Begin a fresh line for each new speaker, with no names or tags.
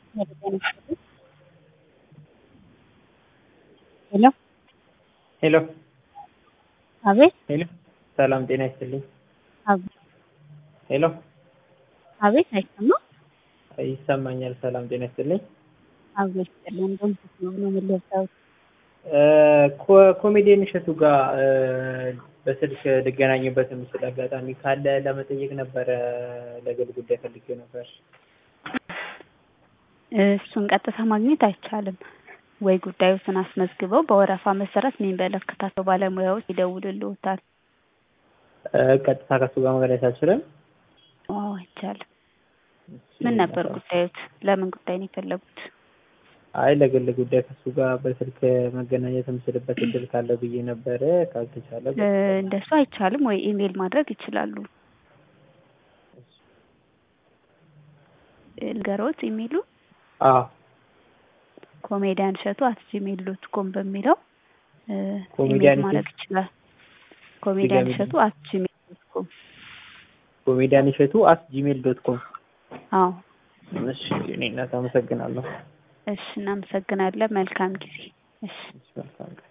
ሄሎ
ሄሎ
አቤት
ሄሎ ሰላም ጤና ይስጥልኝ።
አብ-
ሄሎ
አቤት አይሰማም?
ይሰማኛል። ሰላም ጤና ይስጥልኝ።
አቤት ይስጥልን። በምስት ነው ነው የምለብሰው።
እ፣ ኮ- ኮሜዲያን እሸቱ ጋር እ፣ በስልክ ልገናኝበት የምችል አጋጣሚ ካለ ለመጠየቅ ነበረ። ለግል ጉዳይ ፈልጌው ነበር።
እሱን ቀጥታ ማግኘት አይቻልም ወይ? ጉዳዮትን አስመዝግበው በወረፋ መሰረት የሚመለከታቸው ባለሙያዎች ይደውልልዎታል።
እ፣ ቀጥታ ከሱ ጋር መገናኘት አልችልም።
አዎ አይቻልም። ምን ነበር ጉዳዮት? ለምን ጉዳይ ነው የፈለጉት?
አይ ለግል ጉዳይ ከሱ ጋር በስልክ መገናኘት የምችልበት እድል ካለ ብዬ ነበረ። ካልተቻለ
እ፣ እንደሱ አይቻልም ወይ? ኢሜል ማድረግ ይችላሉ። ልገሮት ኢሜሉ
አዎ
ኮሜዲያን እሸቱ አት ጂሜል ዶት ኮም በሚለው እ፣
ኮሜዲያን
ኢሜል ማድረግ ይችላል። ኮሜዲያን
ድጋሚ
እሸቱ አት ጂሜል ዶት ኮም
ኮሜዲያን እሸቱ አት ጂሜል ዶት ኮም።
አዎ።
እሺ እኔ እናት አመሰግናለሁ።
እሺ እናመሰግናለን። መልካም ጊዜ። እሺ
እሺ፣ መልካም ቀን።